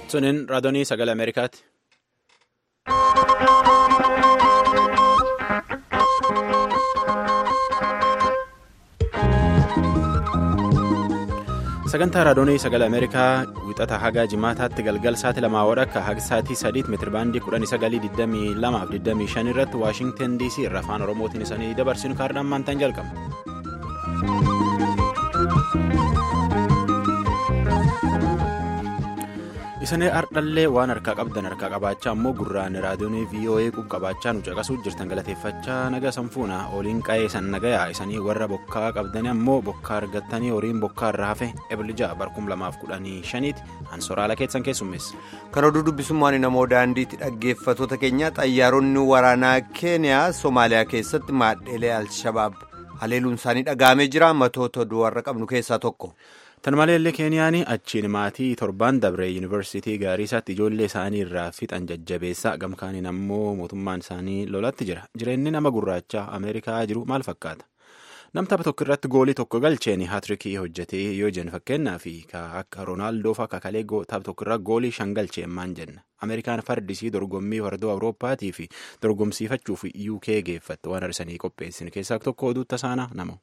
Suniin raadiyoo sagalee Ameerikaati. Sagantaa raadiyoo sagalee Ameerikaa wixata haga jimaataatti galgal sa'aatii lamaa wadhakka haga sa'aatii sadiitti meetirabaandii kudhanii sagalii digdamii lamaaf digdamii shan irratti Waashingtan DC irra afaan Oromootiin isaanii dabarsinu kaardaan maantaan jalqaba. Isanee ardhallee waan harkaa qabdan harkaa qabaachaa ammoo gurraan raadiyoon VOA qabaachaa nu caqasuu jirtan galateeffachaa naga sanfuuna oliin qa'ee san nagayaa isanii warra bokkaa qabdanii ammoo bokkaa argattanii horiin bokkaa irraa hafe eblija barkum lamaaf kudhanii shaniiti hansoraala keessan keessummeessa. Kan oduu dubbisummaan namoo daandiitti dhaggeeffatoota keenya xayyaaronni waraanaa keeniyaa Somaaliyaa keessatti maadheelee Alshabaab haleeluun isaanii dhaga'amee jira matoota oduu warra qabnu keessaa tokko. Tan maleellee Keeniyaan achiin maatii torbaan dabree yuunivarsiitii Gaariisaatti ijoollee isaanii irraa fixan jajjabeessaa gamkaaniin ammoo mootummaan isaanii lolatti jira. Jireenyi nama gurraachaa Ameerikaa jiru maal fakkaata? Nam tapha tokko irratti goolii tokko galcheen haatirikii hojjetee yoo jennu fakkeenyaaf akka Roonaaldoo fa'aa kakalee tapha tokko irraa goolii shan galcheen maan jenna. Ameerikaan fardisii dorgommii fardoo Awurooppaatii fi dorgomsiifachuuf UK geeffatte waan har'isanii qopheessin keessaa tokko oduu tasaana nama.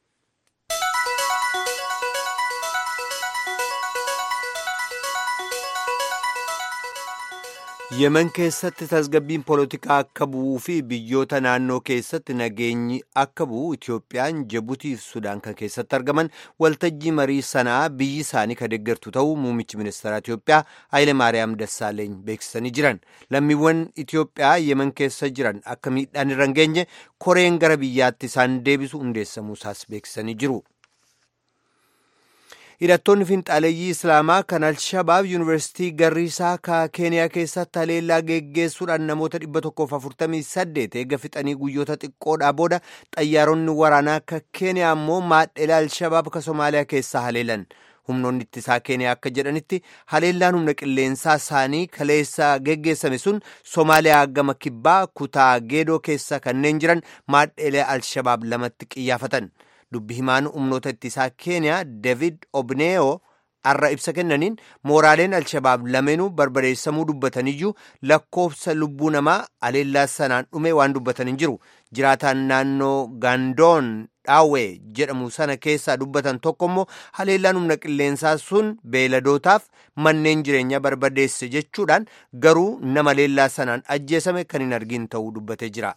yemen keessatti tasgabbiin poolitikaa akka bu'uu fi biyyoota naannoo keessatti nageenyi akka bu'u itiyoophiyaan jibuutii fi sudaan kan keessatti argaman waltajjii marii sanaa biyyi isaanii kan deeggartu ta'uu muummichi ministeera itiyoophiyaa haayile maariyaam dassaaleeny beeksisanii jiran lammiiwwan itiyoophiyaa yemen keessa jiran akka miidhaan irra hin geenye koreen gara biyyaatti isaan deebisu hundeessamuusaas beeksisanii jiru. hidhattoonni finxaaleeyyii islaamaa kan alshabaab yuunivarsiitii garriisaa ka keeniyaa keessatti haleellaa geggeessuudhaan namoota 148 eega fixanii guyyoota xiqqoodhaa booda xayyaaronni waraanaa ka keeniyaa ammoo maadhelee alshabaab ka somaaliyaa keessaa haleelan humnoonni ittisaa keeniyaa akka jedhanitti haleellaan humna qilleensaa isaanii kaleessa geggeessame sun somaaliyaa gama kibbaa kutaa geedoo keessa kanneen jiran maadhelee alshabaab lamatti qiyyaafatan. dubbi himaan humnoota ittisaa keeniyaa david obneeyo har'a ibsa kennaniin mooraaleen alshabaab lameenuu barbadeessamuu dubbataniyyuu lakkoofsa lubbuu namaa haleellaa sanaan dhume waan dubbatan hin jiru jiraataan naannoo gaandoon dhaawee jedhamu sana keessaa dubbatan tokko immoo haleellaan humna qilleensaa sun beeladootaaf manneen jireenyaa barbadeesse jechuudhaan garuu nama haleellaa sanaan ajjeesame kan hin argin ta'uu dubbatee jira.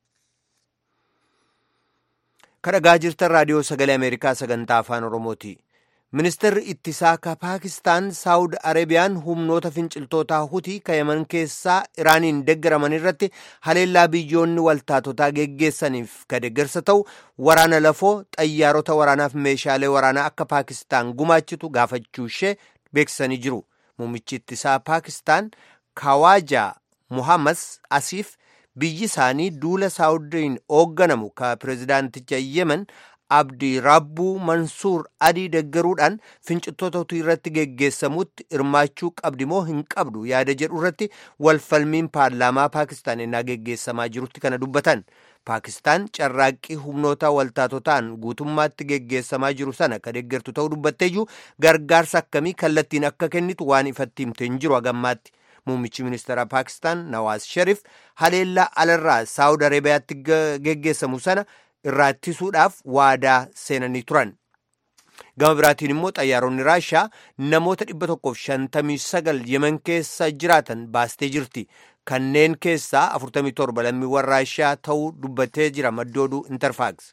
kadhagaa jirtan raadiyoo sagalee ameerikaa sagantaa afaan oromooti ministeerri ittisaa ka paakistaan saawud areebiyaan humnoota finciltootaa hutii ka yaman keessaa iraaniin deeggaraman irratti haleellaa biyyoonni waltaatotaa geggeessaniif ka deeggarsa ta'u waraana lafoo xayyaarota waraanaaf meeshaalee waraanaa akka paakistaan gumaachitu gaafachuu ishee beeksisanii jiru muummichi ittisaa paakistaan kawaajaa muhammad asiif biyyi isaanii duula saawudiin hoogganamu ka pireezidaanticha yemen abdi rabbuu mansuur adii deggaruudhaan finciltoota hutii irratti geggeessamutti hirmaachuu qabdi moo hin qabdu yaada jedhu irratti walfalmiin paarlaamaa paakistaan ennaa geggeessamaa jirutti kana dubbatan paakistaan carraaqqii humnoota waltaatotaan guutummaatti geggeessamaa jiru sana ka deeggartu ta'uu dubbatteeyyuu gargaarsa akkamii kallattiin akka kennitu waan ifatti himte hin jiru hagammaatti. muummichi ministeera paakistaan nawaas sharif haleellaa alarraa saawud areebiyaatti geggeessamu sana irraa ittisuudhaaf waadaa seenanii turan gama biraatiin immoo xayyaaronni raashaa namoota 159 yemen keessa jiraatan baastee jirti kanneen keessaa 47 lammiiwwan raashaa ta'uu dubbatee jira maddi oduu intarfaaks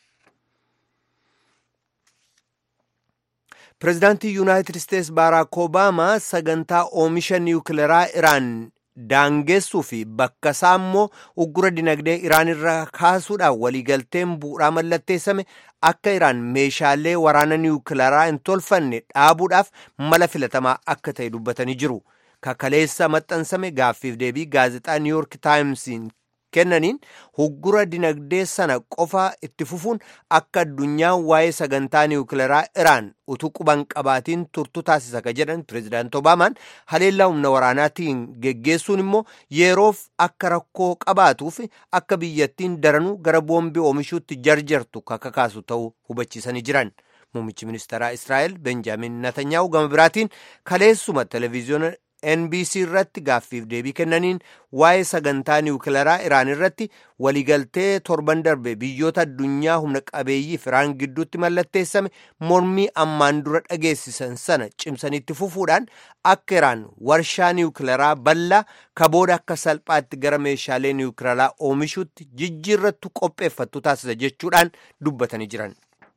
pireezidaantii yuunaayitid isteetsi baaraak obaamaa sagantaa oomisha niwukileeraa iraan daangeessuu fi bakka isaa immoo uggura dinagdee iraan irraa kaasuudhaan waliigalteen bu'uuraa mallatteessame akka iraan meeshaalee waraana niwukileeraa hin tolfanne dhaabuudhaaf mala filatamaa akka ta'e dubbatanii jiru kakaleessa maxxansame gaaffiif deebii gaazexaa niiwuyork taayimsiin kennaniin uggura dinagdee sana qofa itti fufuun akka addunyaan waa'ee sagantaa niwukileeraa iraan utuu quban qabaatiin turtu taasisa ka jedhan pireezidaanti obaamaan haleellaa humna waraanaatiin geggeessuun immoo yeroof akka rakkoo qabaatuuf akka biyyattiin daranuu gara boombii oomishuutti jarjartu kakakaasu ta'uu hubachiisanii jiran muummichi ministeeraa israa'el benjaamin natanyaahu gama biraatiin kaleessuma televiziyoona NBC irratti gaaffiif deebii kennaniin waa'ee sagantaa niwukilaraa Iraan irratti waliigaltee torban darbe biyyoota addunyaa humna qabeeyyiif Iraan gidduutti mallatteessame mormii ammaan dura dhageessisan sana cimsanitti fufuudhaan akka Iraan warshaa niwukilaraa bal'aa kabooda akka salphaatti gara meeshaalee niwukilaraa oomishuutti jijjiirrattu qopheeffattu taasisa jechuudhaan dubbatanii jiran.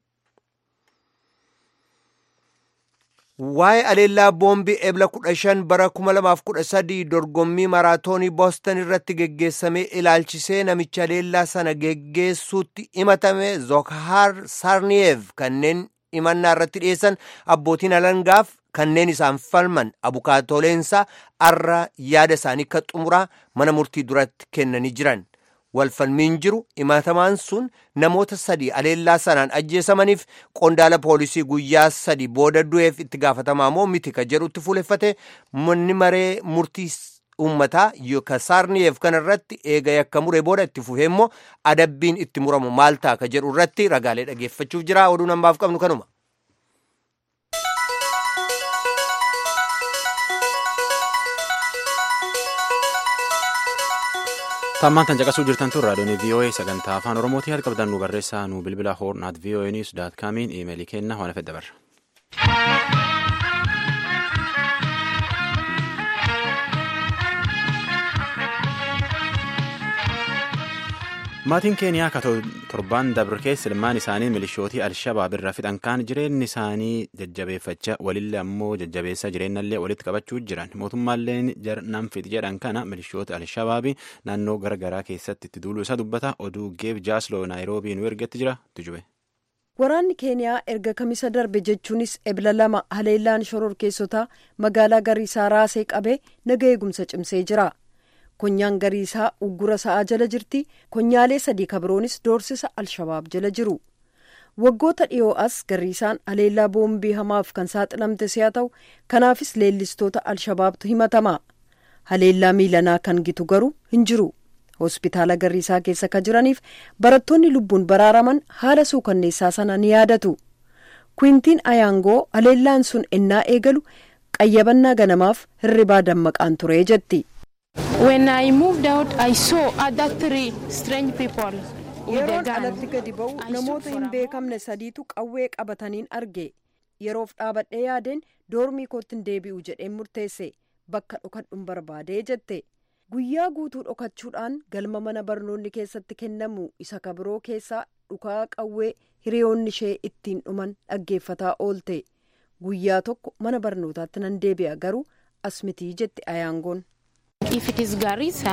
Waa'ee aleellaa boombii ebla kudha shan bara kuma lamaaf kudha sadii dorgommii maraatoonii booston irratti geggeessamee ilaalchisee namicha aleellaa sana geggeessuutti himatame zokhar sarniyev kanneen himannaa irratti dhiyeessan abbootiin alangaaf kanneen isaan falman abukaatoleensaa arra yaada isaanii akka xumuraa mana murtii duratti kennanii jiran. walfalmiin jiru himatamaan sun namoota sadi aleellaa sanaan ajjeesamaniif qondaala poolisii guyyaa sadi booda du'eef itti gaafatamaa moo miti ka jedhutti fuuleffate manni maree murtii uummataa yookaan saarniyeef kanarratti eega yakka mure booda itti fufee immoo adabbiin itti muramu maal ta'a ka jedhu irratti ragaalee dhageeffachuuf jira oduu namaaf qabnu kanuma. Tammaan tan caqasuu jirtan tun raadiyoon VOA sagantaa afaan Oromootii haala qabdan nu barreessaa nu bilbila hoorn at VOA news daat kaamiin iimeelii kenna waan fedha barra. Maatiin Keeniyaa ka torban dabre keessa ilmaan isaanii milishootii Alshabaab irraa fixan kaan jireenyi isaanii jajjabeeffachaa walillee ammoo jajjabeessaa jireenyallee walitti qabachuu jiran mootummaalleen nam fixi jedhan kana milishoota Alshabaabii naannoo garaagaraa keessatti itti duuluu isaa dubbata oduu geeb jaasloo naayiroobii nu ergetti jira tujube. Waraanni Keeniyaa erga kamisa darbe jechuunis ebla lama haleellaan shororkeessotaa magaalaa Gariisaa raasee qabee naga eegumsa cimsee jira. Konyaan Gariisaa uggura sa'aa jala jirti. Konyaalee sadii kabiroonis doorsisa Alshabaab jala jiru. Waggoota dhiyoo as Gariisaan haleellaa boombii hamaaf kan saaxilamte si'a ta'u kanaafis leellistoota Alshabaabtu himatama. Haleellaa miilanaa kan gitu garuu hin jiru. Hospitaala Gariisaa keessa kan jiraniif barattoonni lubbuun baraaraman haala suukanneessaa sana ni yaadatu. Kuintiin Ayaangoo haleellaan sun ennaa eegalu qayyabannaa ganamaaf hirribaa dammaqaan ture jetti. When I moved out, I saw other three strange people with a Yeroon gun. alatti gadi ba'u I namoota stood hin for a beekamne sadiitu qawwee qabataniin arge. Yeroof dhaabadhee yaadeen doormii kootti hin deebi'u jedheen murteesse bakka dhokadhuun barbaadee jette. Guyyaa guutuu dhokachuudhaan galma mana barnoonni keessatti kennamu isa kabiroo keessaa dhukaa qawwee hiriyoonni ishee ittiin dhuman dhaggeeffataa oolte. Guyyaa tokko mana barnootaatti nan deebi'a garuu as mitii jetti ayaangoon. If it is Garissa,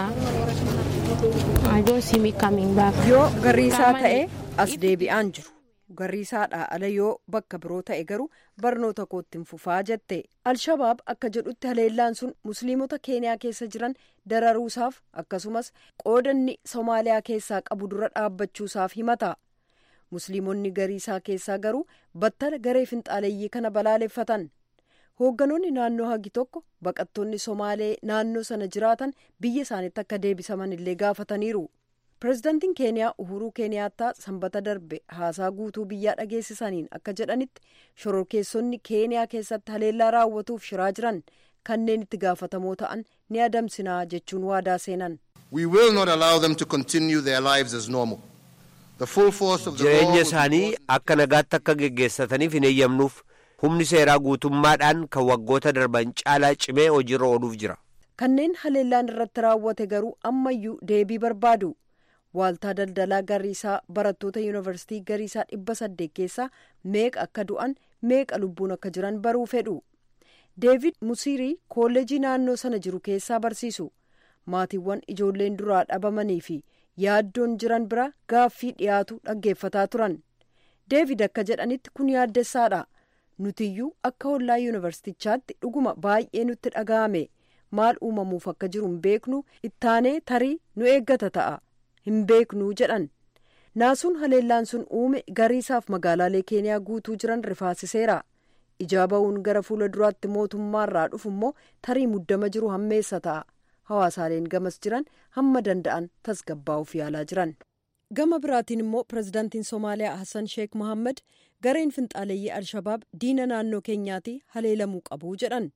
I don't see me coming back. Yoo Gariisaa ta'e Permanent. as deebi'aan jiru. Gariisaadhaa ala yoo bakka biroo ta'e garuu barnoota kootti hin fufaa jette. Alshabaab akka jedhutti haleellaan sun musliimota Keeniyaa keessa jiran dararuusaaf akkasumas qoodanni Somaaliyaa keessaa qabu dura dhaabbachuusaaf himata. Musliimonni Gariisaa keessaa garuu battala garee finxaaleeyyii kana balaaleffatan. Hoogganoonni naannoo hagi tokko baqattoonni Somaalee naannoo sana jiraatan biyya isaaniitti akka deebisaman illee gaafataniiru. Pireezidantiin Keeniyaa Uhuruu Keeniyaattaa sanbata darbe haasaa guutuu biyyaa dhageessisaniin akka jedhanitti shororkeessonni Keeniyaa keessatti haleellaa raawwatuuf shiraa jiran kanneen itti gaafatamoo ta'an ni adamsinaa jechuun waadaa seenan. We will not allow them to continue their lives as normal. The full force of the law jireenya will be isaanii brought- akka nagaatti akka geggeessataniif hin eeyyamnuuf humni seeraa guutummaadhaan kan waggoota darban caalaa cimee hojiirra ooluuf jira. Kanneen haleellaan irratti raawwate garuu ammayyuu deebii barbaadu. Waaltaa daldalaa Gariisaa barattoota yuunivarsiitii Gariisaa dhibba saddeet keessaa meeqa akka du'an meeqa lubbuun akka jiran baruu fedhu. Deevid Musiirii kolleejii naannoo sana jiru keessaa barsiisu. Maatiiwwan ijoolleen duraa dhabamanii fi yaaddoon jiran bira gaaffii dhiyaatu dhaggeeffataa turan. Deevid akka jedhanitti kun yaaddessaadha. Nutiyyuu akka hollaa yuunivarsiitichaatti dhuguma baay'ee nutti dhaga'ame. Maal uumamuuf akka jiru hin beeknu ittaanee tarii nu eeggata ta'a. Hin beeknu jedhan. Naasuun haleellaan sun uume gariisaaf magaalaalee keeniyaa guutuu jiran rifaasiseera. Ijaa ba'uun gara fuula duraatti mootummaarraa dhufu immoo tarii muddama jiru hammeessa ta'a. Hawaasaaleen gamas jiran hamma danda'an tasgabbaa'uuf yaalaa jiran. Gama biraatiin immoo pirezidaantiin Somaaliyaa Hassan Sheek Mohaammed gareen finxaaleeyyii Alshabaab diina naannoo keenyaatti haleelamuu qabu jedhan.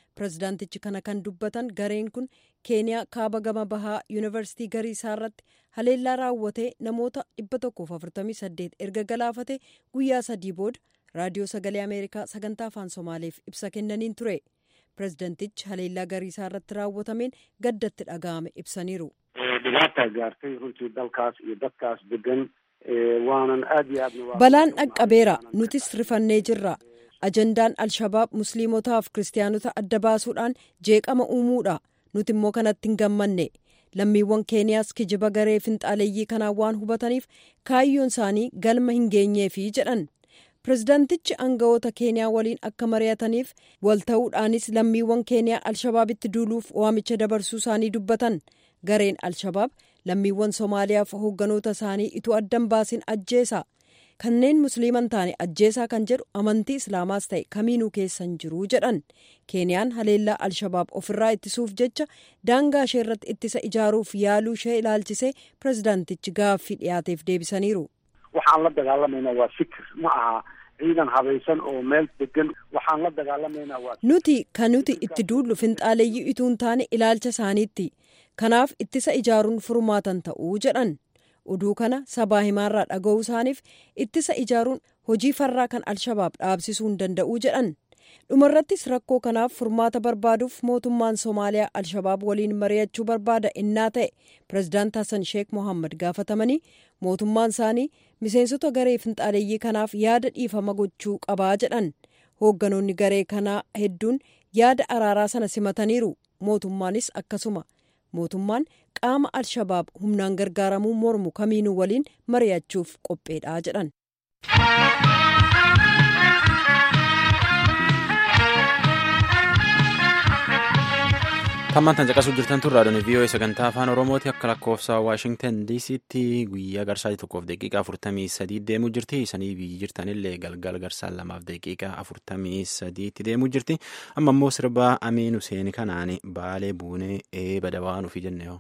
pirezidaantichi kana kan dubbatan gareen kun keeniyaa kaaba gama bahaa yuunivarsiitii gariisaa irratti haleellaa raawwatee namoota 148 erga galaafate guyyaa sadii booda raadiyoo sagalee ameerikaa sagantaa afaan somaaleef ibsa kennaniin ture pirezidaantichi haleellaa gariisaa irratti raawwatameen gaddatti dhaga'ame ibsaniiru. dhibaata gaartay runtii dalkaas iyo dadkaas degan waanan aad iyo aad balaan dhaqqabeera nutis rifannee jirra ajandaan alshabaab musliimotaaf kiristaanota adda baasuudhaan jeeqama uumuudha nuti immoo kanatti hin gammanne lammiiwwan keeniyaas kijiba garee finxaaleeyyii kanaan waan hubataniif kaayyoon isaanii galma hin geenyeefi jedhan pirezidaantichi aangawoota keeniyaa waliin akka mari'ataniif walta'uudhaanis lammiiwwan keeniyaa alshabaabitti duuluuf waamicha dabarsuu isaanii dubbatan gareen alshabaab lammiiwwan somaaliyaaf hoogganoota isaanii ituu addan baasin ajjeesa kanneen musliiman taane ajjeesaa kan jedhu amantii islaamaas ta'e kamiinuu keessan jiru jedhan keeniyaan haleellaa alshabaab ofirraa ittisuuf jecha daangaa ishee irratti ittisa ijaaruuf yaaluu ishee ilaalchisee pirezidaantichi gaaffii dhiyaateef deebisaniiru. waxaan la dagaalamaynaa waa fikir ma aha ciidan habaysan oo meel degan waxaan la dagaalamaynaa waa nuti kan nuti itti duullu finxaaleeyyii ituu hin taane ilaalcha isaaniitti kanaaf ittisa ijaaruun furmaatan ta'uu jedhan oduu kana sabaa himaarraa dhaga'uu isaaniif ittisa ijaaruun hojii farraa kan alshabaab dhaabsisuu hin danda'uu jedhan dhumarrattis rakkoo kanaaf furmaata barbaaduuf mootummaan somaaliyaa alshabaab waliin mari'achuu barbaada innaa ta'e pirezidaant hasan sheek mohammad gaafatamanii mootummaan isaanii miseensota garee finxaaleeyyii kanaaf yaada dhiifama gochuu qabaa jedhan hoogganoonni garee kanaa hedduun yaada araaraa sana simataniiru mootummaanis akkasuma mootummaan qaama alshabaab humnaan gargaaramuu mormu kamiinuu waliin mari'achuuf qopheedha jedhan. Tammaan tan caqasuu jirtan tun raadiyoon VOA sagantaa afaan Oromooti akka lakkoofsa Waashingtan DC'tti guyyaa garsaa tokkoof daqiiqaa afurtamii sadii deemuu jirti. Isanii biyyi jirtanillee galgal garsaan lamaaf daqiiqaa afurtamii sadiitti deemuu jirti. Amma immoo sirba Amiin Huseen kanaan baalee buunee eeba dawaa nuuf jenne hoo.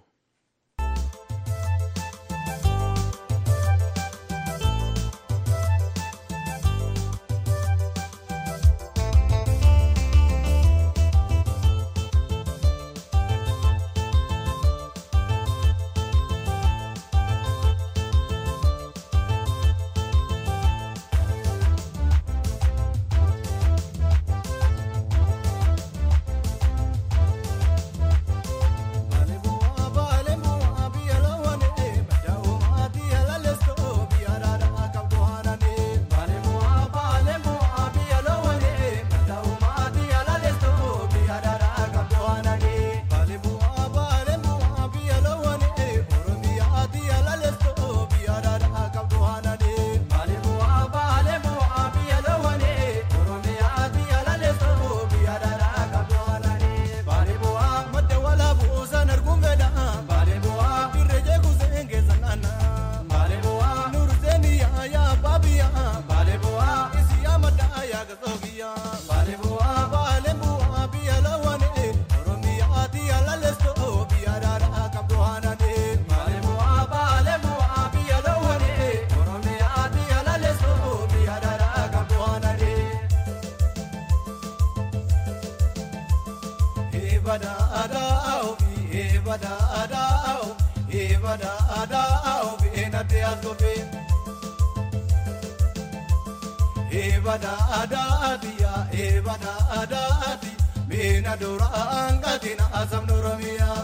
Eebada adaati yaa eebada adaati miina duraan gatina asamnu oromiyaa.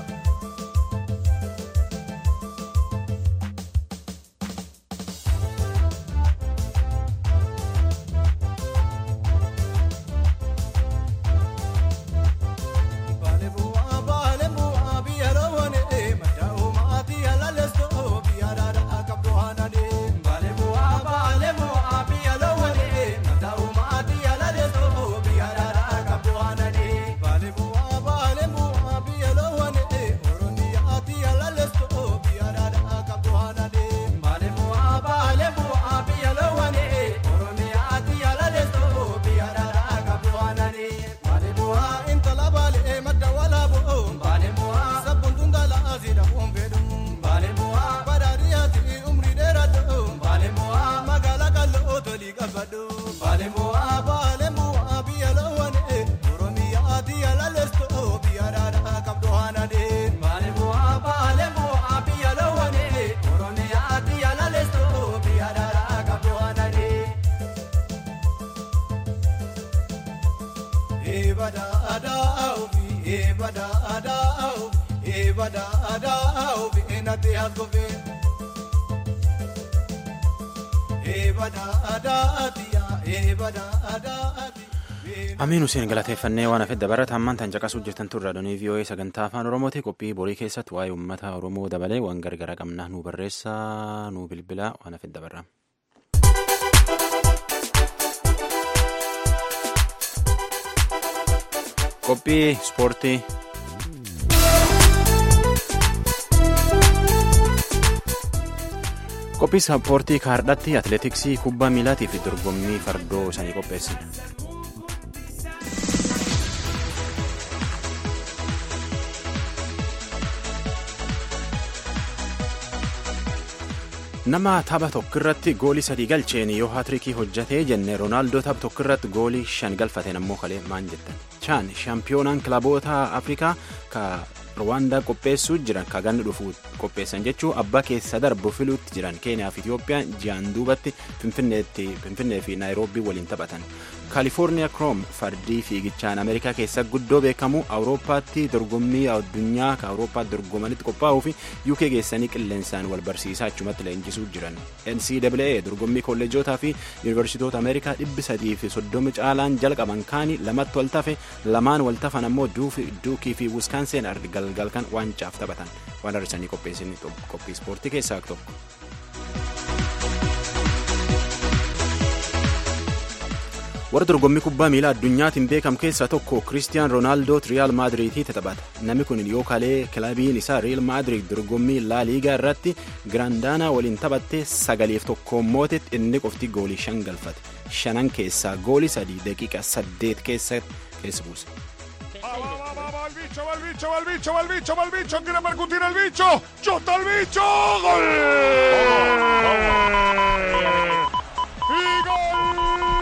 eebada aadaa eebada aadaa eenate haasofee. Eebada aadaa eebada aadaa. Amiin Hussein galateeffannee waan hafedda barata ammaan tan caqasuu jirtan turre raadiyoo VOA sagantaa afaan Oromooti qophii borii keessatti waa'ee uummata Oromoo dabalee waan gargara qabna nu barreessaa nu bilbilaa waan hafedda barra. Qophii ispoortii. Qophii ispoortii kaardhatti atileetiksii kubbaa miilaatii fi dorgommii fardoo sanii qopheessine. nama tapha tokkirratti goolii sadii galcheen yoo haatirikii hojjatee jenne roonaaldoo tapha tokkirratti goolii shan galfateen ammoo kalee maan jettan chaan shaampiyoonaan kilaboota afrikaa ka rwaandaa qopheessuu jiran ka ganni dhufu qopheessan jechuu abbaa keessa darbu filuutti jiran keeniyaa fi itiyoophiyaan ji'aan duubatti finfinnee fi naayiroobii waliin taphatan kaalifoorniyaa kroom fardii fiigichaan ameerikaa keessa guddoo beekamu awurooppaatti dorgommii addunyaa ka awurooppaatti dorgomanitti qophaa'uu fi uk geessanii qilleensaan wal barsiisaa achumatti leenjisuu jiran ncaa dorgommii kolleejotaa fi yuunivarsiitoota ameerikaa dhibbi sadii fi soddomi caalaan jalqaban kaanii lamatti wal tafe lamaan wal tafan ammoo duukii fi wiskaanseen ardi galgalkan waancaaf taphatan waan har'isanii qopheessanii qophii ispoortii keessaa tokko. warra dorgommii kubbaa miilaa addunyaatiin beekamu keessaa tokko kiristiyaan roonaaldootu riyaal maadiriitii taphata namni kun yoo kalee kilabiin isaa riyaal maadiriid dorgommii laa liigaa irratti giraandaanaa waliin taphattee sagaliif tokkoon mootetti inni qofti goolii shan galfate shanan keessaa goolii sadii daqiiqa saddeet keessa keessa buuse. Va el bicho, va el bicho, va el bicho, va el bicho, va el bicho, quiere percutir el bicho, chuta el bicho, gol. Y gol.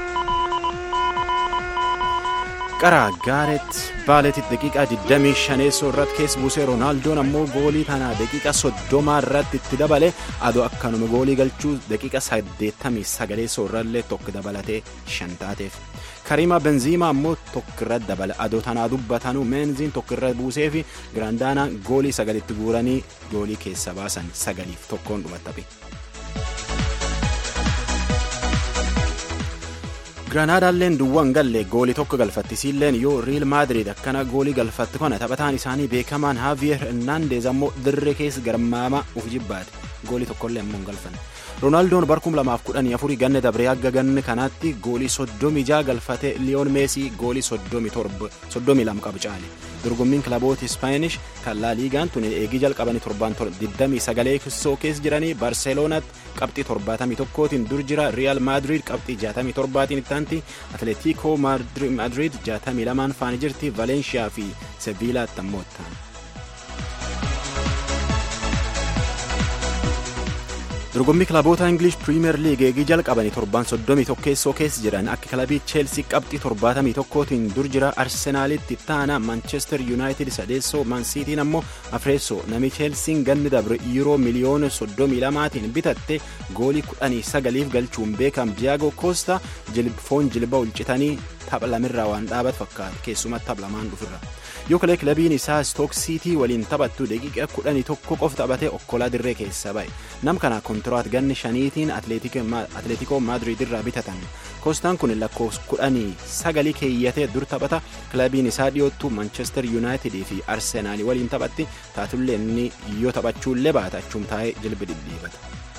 qara gaaret baaleetitti daqiiqaa 25 irratti keessa buusee roonaaldoon ammoo goolii tana daqiiqa 30 irratti itti dabale adoo akkanuma goolii galchuu daqiiqa 89 irrallee tokko dabalatee shan taateef kariima benziimaa ammoo tokko irratti dabale adoo tanaa dubbatanuu meenziin tokko irra buusee fi giraandaanaa goolii sagalitti guuranii goolii keessa baasan sagaliif tokkoon dhumattabe. giraanaadaalleen duwwaan galle goolii tokko galfattisiilleen yoo riil maadiriid akkana goolii galfatte kana taphataan isaanii beekamaan haaviyer hernaandeez ammoo dirree keessa garmaama uf jibbaate goolii tokkollee ammoo hin galfanne roonaaldoon barkum lamaaf kudhanii afurii ganne dabree hagga ganne kanaatti goolii soddomii jaa galfate liyoon meesii goolii soddomii lama qabu caale dorgommiin kilaboota ispaanish kan laa liigaan tun eegii jalqabanii torbaan 29 kissoo keessa jiranii barseeloonaatti qabxii 71tiin dur jira riyaal maadiriid qabxii 67tiin ittaanti atleetiikoo maadiriid 62 faana jirti valeenshiyaa fi seviilaatti ammoo ittaan. dorgommii kilaboota ingilish piriimeer liig eegii jalqabanii torban 31 keessoo keessa jiran akka kilabii cheelsii qabxii 71tiin dur jira arsenaalitti taana manchester yuunaayitid sadeessoo mansiitiin ammoo afreessoo nami cheelsiin ganni dabre yuuroo miliyoona 32tiin bitatte goolii 19 galchuun beekam diyaagoo koosta foon jilba ulcitanii tapha lamirraa waan dhaabat fakkaata keessumatti tapha lamaan dhufirra. yoo kalee kilabiin isaa stook siitii waliin taphattu daqiiqa kudhanii tokko qofa taphatee okkolaa dirree keessa ba'e nam kana kontiraat ganni shaniitiin atleetikoo maadiriid irraa bitatan koostaan kun lakkoofsa kudhanii sagalii keeyyatee dur taphata kilabiin isaa dhiyoottu manchester yuunaayitidii fi arsenaalii waliin taphatti taatullee inni yoo taphachuullee baata achuum taa'ee jilbi dhidhiibata.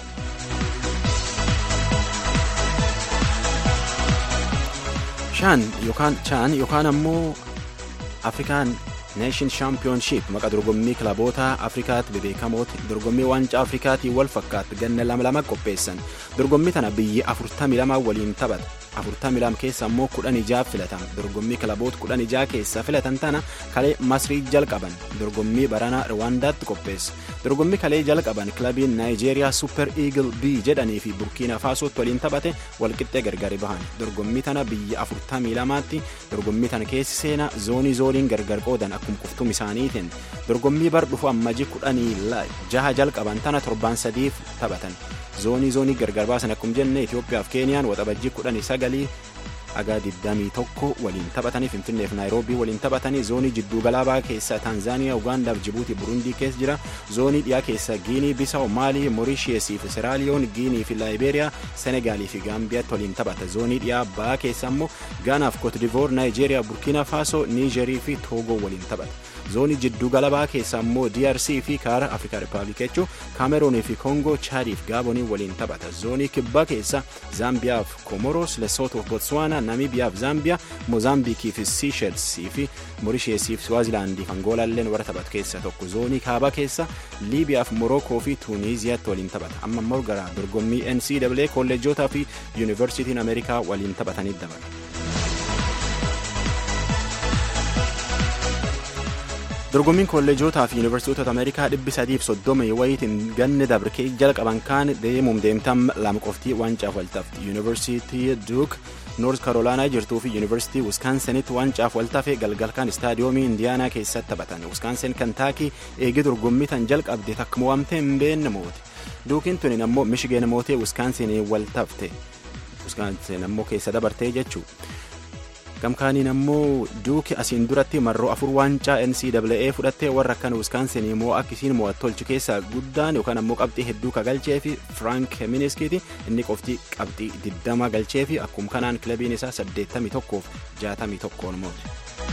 shaan yookaan chaan yookaan ammoo afrikaan neeshin shaampiyoonshiip maqaa dorgommii kilaboota afrikaatti bebeekamooti dorgommii waancaa afrikaatii wal fakkaatti ganna lama lama qopheessan dorgommii tana biyyi 42 waliin taphata 42 keessa ammoo 16 filatan dorgommii kilaboota 16 keessa filatan tana kalee masrii jalqaban dorgommii baranaa rwaandaatti qopheessa dorgommii kalee jalqaban kilabiin naayijeeriyaa super eagle b jedhanii fi burkiina faasootti waliin taphate walqixxee gargari bahan dorgommii tana biyya 42tti dorgommii tana keessi seenaa zoonii zooniin gargar qoodan akkuma quftum isaaniitiin dorgommii bar dhufu ammajii kudhanii jaha jalqaban tana torbaan sadiif taphatan zoonii zoonii gargar baasan akkuma jenne Itoophiyaaf Keeniyaan waxabajjii kudhanii sagalii haga 21 waliin taphatanii finfinneef naayiroobii waliin taphatanii zoonii jidduu galaabaa keessa taanzaaniyaa ugaandaaf jibuutii burundii keessa jira zoonii dhiyaa keessa giinii bisaa'u maalii moorishiyeesii fi seraaliyoon giinii fi laayibeeriyaa senegaalii fi gaambiyaatti waliin taphata zoonii dhiyaa ba'aa keessa immoo gaanaaf kootidivoor naayijeeriyaa burkiina faasoo niijerii fi toogoo waliin taphata zoonii jidduu galabaa keessa immoo drc fi kaara afrikaa rippaabilik jechuun kaameroonii fi koongoo chaadiif gaabonii waliin taphata zoonii kibbaa keessa zaambiyaaf komoros lesotoof botswaana namibiyaaf zaambiyaa moozaambiikii fi siishelsii fi moorisheesii fi swaazilaandiif angoolalleen warra taphatu keessa tokko zoonii kaabaa keessa liibiyaaf morookoo fi tuuniiziyaatti waliin taphata amma immoo gara dorgommii ncaa kolleejotaa fi yuunivarsiitiin ameerikaa waliin taphatanii dabala. dorgommiin kolleejotaa fi yuunivarsiitota ameerikaa dhibbi sadiif soddoma wayitiin ganni dabrikee jalqaban kaan deemuum deemtam lama qoftii wancaaf waltafti yuunivarsiitii duuk noort karoolaanaa jirtuu fi yuunivarsiitii wiskansenitti wancaaf waltafe galgalkaan istaadiyoomii indiyaanaa keessatti taphatan wiskansen kantaakii eegee dorgommii tan jalqabde takka mo'amtee hin beenne moote duukiin tunin ammoo mishigeen mootee wiskansenii waltafte wiskansen ammoo keessa dabartee jechuu gamkaaniin ammoo duuki asiin duratti marroo afur waancaa ncaa fudhattee warra akkan wiskaansinii moo akkisiin mo'attolchu keessaa guddaan yookaan ammoo qabxii hedduu ka galchee fi firaank miniskiiti inni qofti qabxii 20 galchee fi akkuma kanaan kilabiin isaa 81 fi 61 moote.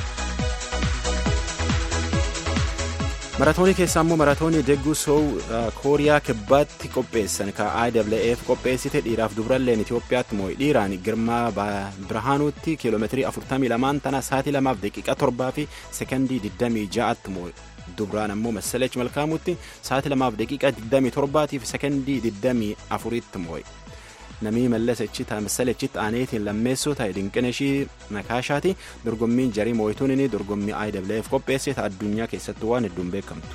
maratoonii keessaa immoo maratoonii degguu soow kooriyaa kibbaatti qopheessan ka IWF qopheessite dhiiraaf dubralleen Itoophiyaatti moo'i dhiiraan girmaa birhaanuutti kiiloomeetirii 42 tana sa'aatii 2 daqiiqaa 7 fi sekondii 26tti moo'i. dubraan ammoo masalech malkaamutti sa'aatii 2 daqiiqaa 27 fi sekondii 24tti moo'i. namii mallasachi masalachitti aaneetiin lammeessoo ta'e dinqinashii nakaashaati dorgommiin jarii moo'ituun inni dorgommii IWF qopheesse ta addunyaa keessatti waan hedduun beekamtu.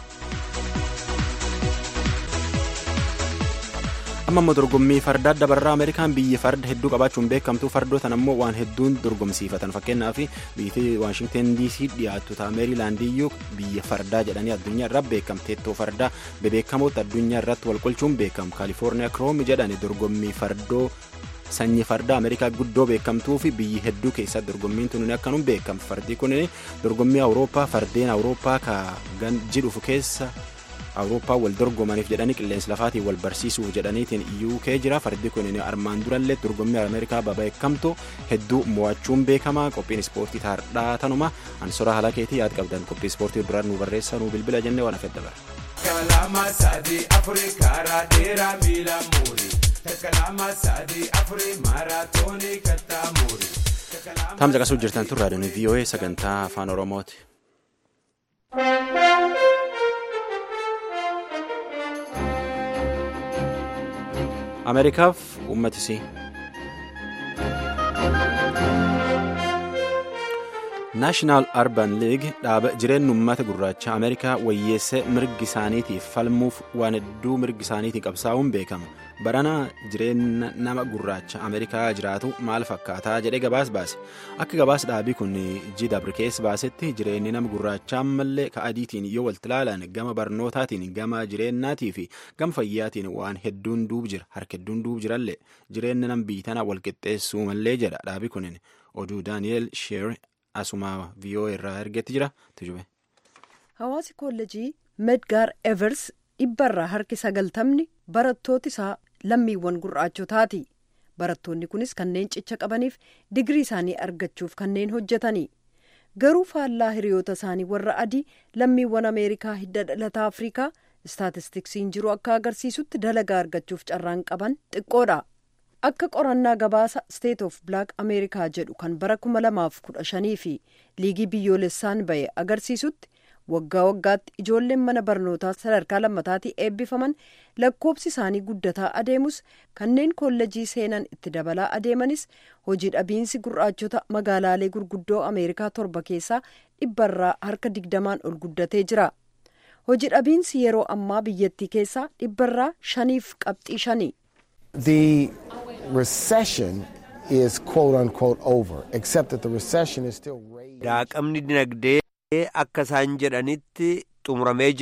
amma immoo dorgommii fardaa dabarraa ameerikaan biyyi farda hedduu qabaachuun beekamtu fardootan ammoo waan hedduun dorgomsiifatan fakkeenyaaf biyyi waashingten dc dhiyaattu ta'a meerilaandiyyuu biyya fardaa jedhanii addunyaa irraa beekamteettoo fardaa bebeekamoota addunyaa irratti wal qolchuun beekamu kaalifoorniyaa kiroomi jedhani dorgommii fardoo sanyii fardaa ameerikaa guddoo beekamtuu fi biyyi hedduu keessatti dorgommiin tun akkanum beekamu fardi kun dorgommii awurooppaa fardeen awurooppaa ka jidhufu keessa. awurooppaa wal dorgomaniif jedhanii qilleensa lafaatiin wal barsiisuuf jedhaniitiin uk jira fardi kun armaan durallee dorgommii ameerikaa babeekamtu hedduu mo'achuun beekamaa qophiin ispoortii taardhaa tanuma ansora haala keetii yaad qabdan qophii ispoortii duraan nu barreessaa nu bilbila jennee waan afedda bara. Kalama sadi afuri karaa dheeraa miila muuri. Kalama sadi afuri maaraatoonii kattaa muuri. Taamsa qasuu jirtan tun raadiyoon VOA sagantaa afaan Oromooti. ameerikaaf uummatisii naashinaal arban liig dhaaba jireenya uummata gurraacha ameerikaa wayyeessee mirgi isaaniitiif falmuuf waan hedduu mirgi isaaniitiin qabsaa'uun beekama barana jireenya nama gurraacha ameerikaa jiraatu maal fakkaataa jedhee gabaas baase akka gabaas dhaabii kun jidabrikees baasetti jireenyi nama gurraachaa ammallee ka adiitiin yoo walitti ilaalan gama barnootaatiin gama jireenyaatii fi gama fayyaatiin waan hedduun duub jira harka hedduun duub jirallee jireenya nama biitana walqixxeessuu mallee jedha dhaabii kun oduu daani'eel sheer asuma viiyoo irraa ergetti jira tujube. hawaasi kolleejii medgaar evers dhibbarraa harki sagaltamni barattooti isaa lammiiwwan gurraachotaati barattoonni kunis kanneen cicha qabaniif digirii isaanii argachuuf kanneen hojjetanii garuu faallaa hiriyoota isaanii warra adii lammiiwwan ameerikaa hidda dhalataa afrikaa istaatistiksiin jiru akka agarsiisutti dalagaa argachuuf carraan qaban xiqqoodha. akka qorannaa gabaasa state of black ameerikaa jedhu kan bara 2015 fi liigii biyyoolessaan ba'e agarsiisutti waggaa waggaatti ijoolleen mana barnootaa sadarkaa lammataatii eebbifaman lakkoobsi isaanii guddataa adeemus kanneen kollejii seenan itti dabalaa adeemanis hojii dhabiinsi gurraachota magaalaalee gurguddoo ameerikaa torba keessaa dhibbarraa harka digdamaan ol guddatee jira hojii dhabiinsi yeroo ammaa biyyattii keessaa dhibbarraa shaniif qabxii shani. The recession is quote unquote over, except that the recession is still raging. Daaqamni dinagdee akka isaan jedhanitti xumuramee jira.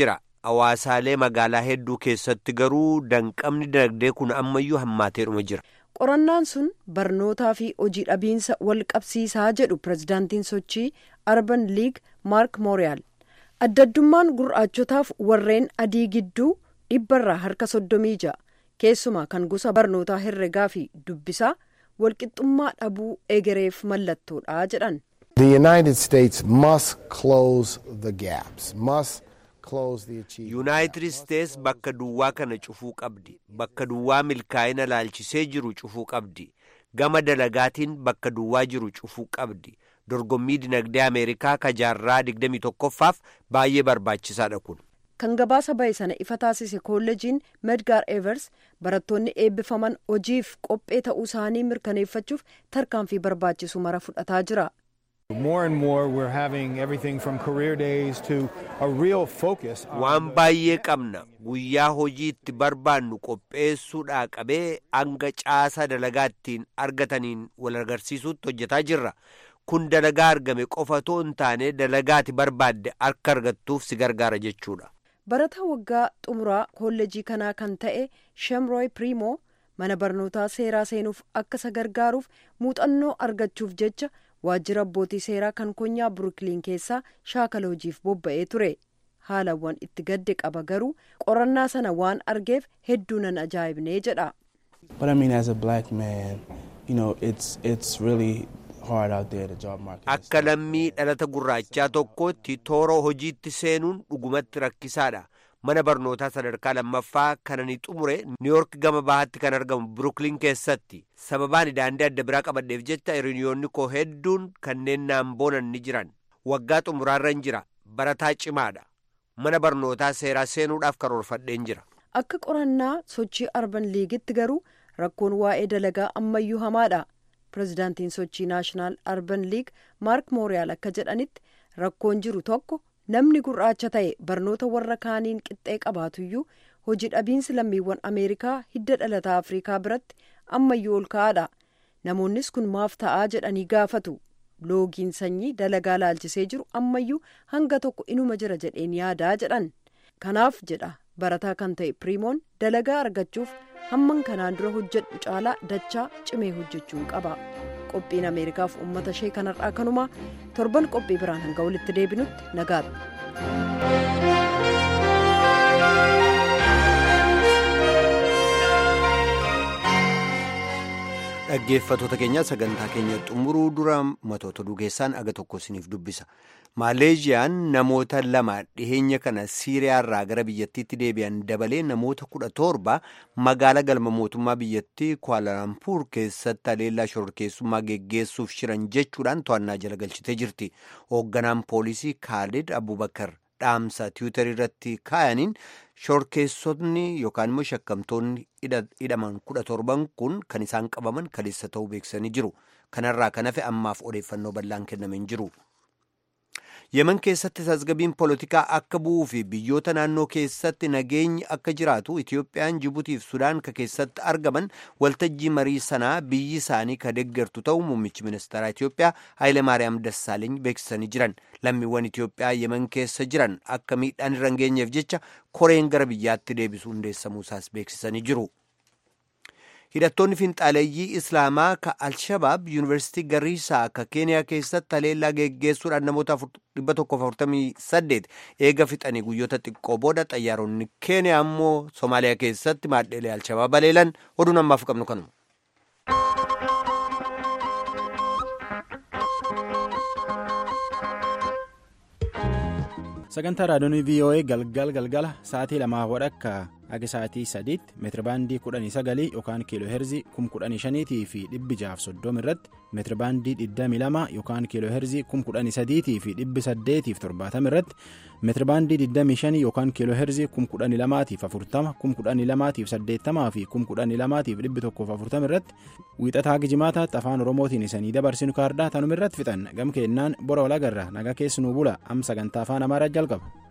hawaasaalee magaalaa hedduu keessatti garuu danqamni dinagdee kun ammayyuu hammaateedhuma jira. qorannaan sun barnootaa fi hojii dhabiinsa wal qabsiisaa jedhu pirezidaantiin sochii arban liig maark mooriyaal addaddummaan gurraachotaaf warreen adii gidduu dhibbarraa harka soddomii ja'a keessumaa kan gosa barnootaa herregaa fi dubbisaa walqixxummaa dhabuu egereef mallattoodha jedhan. The United States must close the gaps, must close the achievement. yuunaayitid isteets bakka duwwaa kana cufuu qabdi bakka duwwaa milkaa'ina laalchisee jiru cufuu qabdi gama dalagaatiin bakka duwwaa jiru cufuu qabdi dorgommii dinagdee ameerikaa ka jaarraa 21ffaaf baay'ee barbaachisaadha kun. kan gabaasa bahe sana ifa taasise kolleejiin medgaar evers barattoonni eebbifaman hojiif qophee ta'uu isaanii mirkaneeffachuuf tarkaanfii barbaachisu mara fudhataa jira. More and more, we're having everything from career days to a real focus. on waan baay'ee qabna guyyaa hojii itti barbaannu qopheessuudhaa qabee hanga caasaa dalagaa ittiin argataniin wal agarsiisuutti hojjetaa jirra kun dalagaa argame qofa otoo hin taane dalagaati barbaadde akka argattuuf si gargaara jechuudha. barataa waggaa xumuraa kolleejii kanaa kan ta'e shemrooy primo mana barnootaa seeraa seenuuf akka isa gargaaruuf muuxannoo argachuuf jecha waajjira abbootii seeraa kan konyaa burukiliin keessaa shaakala hojiif bobba'ee ture haalawwan itti gadde qaba garuu qorannaa sana waan argeef hedduu nan ajaa'ibnee jedha. But I mean, as a black man, you know, it's it's really hard out there. The job market. is akka lammii dhalata gurraachaa tokkootti toora hojiitti seenuun dhugumatti rakkisaadha mana barnootaa sadarkaa lammaffaa kana ni xumure niiyork gama bahaatti kan argamu burukliin keessatti sababaan daandii adda biraa qabadheef jecha hiriyoonni koo hedduun kanneen naan boonan ni jiran waggaa xumuraarran jira barataa cimaadha mana barnootaa seeraa seenuudhaaf karoorfadheen jira. akka qorannaa sochii arban liigitti garuu rakkoon waa'ee dalagaa ammayyuu hamaadha pirezidaantiin sochii naashinaal arban liig maark mooriyaal akka jedhanitti rakkoon jiru tokko namni gurraacha ta'e barnoota warra kaaniin qixxee qabaatuyyuu hojii dhabiinsi lammiiwwan ameerikaa hidda dhalataa afriikaa biratti ammayyuu ol ka'aadha namoonnis kun maaf ta'aa jedhanii gaafatu loogiin sanyii dalagaa laalchisee jiru ammayyuu hanga tokko inuma jira jedheen yaadaa jedhan kanaaf jedha barataa kan ta'e primoon dalagaa argachuuf hamman kanaan dura hojjedhu caalaa dachaa cimee hojjechuun qaba qophiin ameerikaaf uummata ishee kanarraa kanumaa torban qophii biraan hanga walitti deebinutti nagaadha. dhaggeeffatoota keenya sagantaa keenya xumuruu dura matoota dugeessaan aga tokko isiniif dubbisa maaleeziyaan namoota lama dhiheenya kana siiriyaarraa gara biyyattiitti deebi'an dabalee namoota kudha torba magaala galma mootummaa biyyattii kuaalalampuur keessatti haleellaa shororkeessummaa geggeessuuf shiran jechuudhaan to'annaa jala galchitee jirti hoogganaan poolisii kaalid abubakar dhaamsa tiwiitarii irratti kaayaniin shororkeessonni yookaan immoo shakkamtoonni hidhaman kudha torban kun kan isaan qabaman kaleessa ta'uu beeksisanii jiru kanarraa kan hafe ammaaf odeeffannoo bal'aan kenname hin jiru. yemen keessatti tasgabbiin poolitikaa akka bu'uu fi biyyoota naannoo keessatti nageenyi akka jiraatu itiyoophiyaan jibuutiif sudaan ka keessatti argaman waltajjii marii sanaa biyyi isaanii ka deeggartu ta'uu muummichi ministeeraa itiyoophiyaa haayile maariyaam dassaaleeny beeksisanii jiran lammiiwwan itiyoophiyaa yemen keessa jiran akka miidhaan irra hin geenyeef jecha koreen gara biyyaatti deebisuu hundeessamuusaas beeksisanii jiru. hidhattoonni finxaaleeyyii islaamaa ka alshabaab yuunivarsiitii gariisaa ka keeniyaa keessatti haleellaa geggeessuudhaan namoota 148 eega fixanii guyyoota xiqqoo booda xayyaaronni keeniyaa ammoo soomaaliyaa keessatti maadheelee alshabaab haleelan oduun ammaaf qabnu kanuma. sagantaa raadiyoonii voa galgal galgala sa'aatii lamaa wadhakka Akka sa'aatii sadiitti meetirabaandii kudhanii sagalii yookaan kiiloo heerzii kum kudhanii shaniitii fi dhibbi jaaf soddoma irratti meetirabaandii digdamii lama yookaan kiiloo heerzii kum kudhanii sadiitii fi dhibbi saddeetiif torbaatama irratti meetirabaandii digdamii shanii yookaan kiiloo heerzii kum kudhanii lamaatiif afurtama kum kudhanii lamaatiif saddeettamaa fi kum kudhanii lamaatiif dhibbi tokkoof afurtama irratti wiixataa gijimaataatti afaan oromootiin isanii dabarsinu kaardaa tanuma irratti fixan gam keennaan bora walagarra nagaa keessanuu bula am sagantaa afaan amaaraa jalqaba.